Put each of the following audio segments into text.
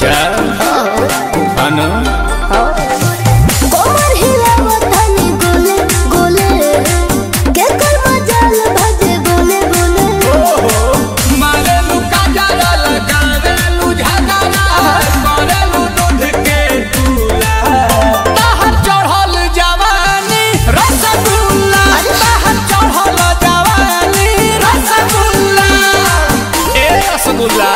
अच्छा अनु कोमर हिलावत हनी गोले गोले के कर मजाल भजे गोले गोले मारेलू काजरा लगावेलू झगड़ा करेलू दूध के दूला बाहर चढ़ल जवानी रसगुल्ला बाहर चढ़ल जवानी रसगुल्ला ए रसगुल्ला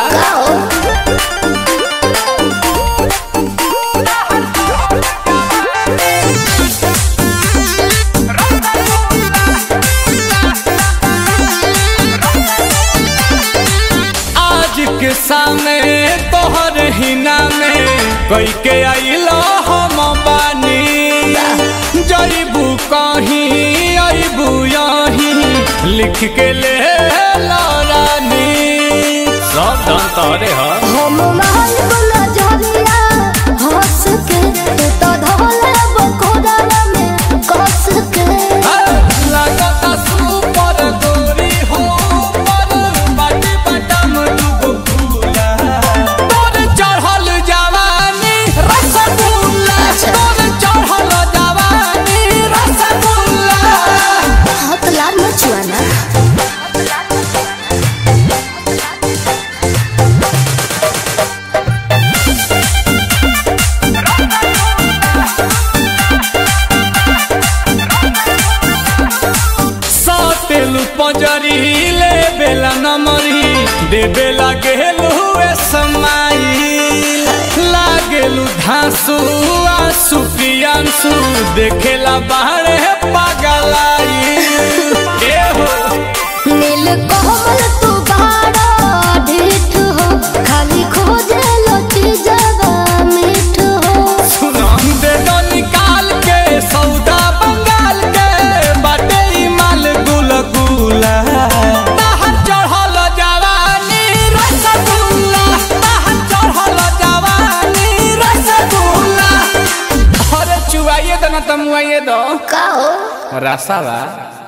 आज के सामने तोहर हिना में कई के आइलो हम बानी जईबू कहीं अबू यहीं लिख के ले ला रानी सब धन तोरे ह हम महल बोला झरिया हंस के तू तो धोले बकोड़ा में कस के लगता सुपर गोरी हो पर बाटी बटम दुगो फूला तोर चढ़ल जवानी रसगुल्ला तोर चढ़ल जवानी रसगुल्ला हाथ लाल मचुआना सातेलू पंजरी ले बेला नमरी दे बेला गेलू ए समाई लागेलू धांसू आंसू प्रियांसू देखेला बाहरे पागलाई ए हो नील कोमल तू बाड़ा ढीठ हो खाली खोजे लोटी जवा मीठ हो सुनाम दे दो निकाल के सौदा बंगाल के बाटे ई माल गुल गुला बाहर चढ़ल जवानी रसगुल्ला बाहर चढ़ल जवानी रसगुल्ला अरे चुवाइए दो ना तमुआइए दो का हो रसावा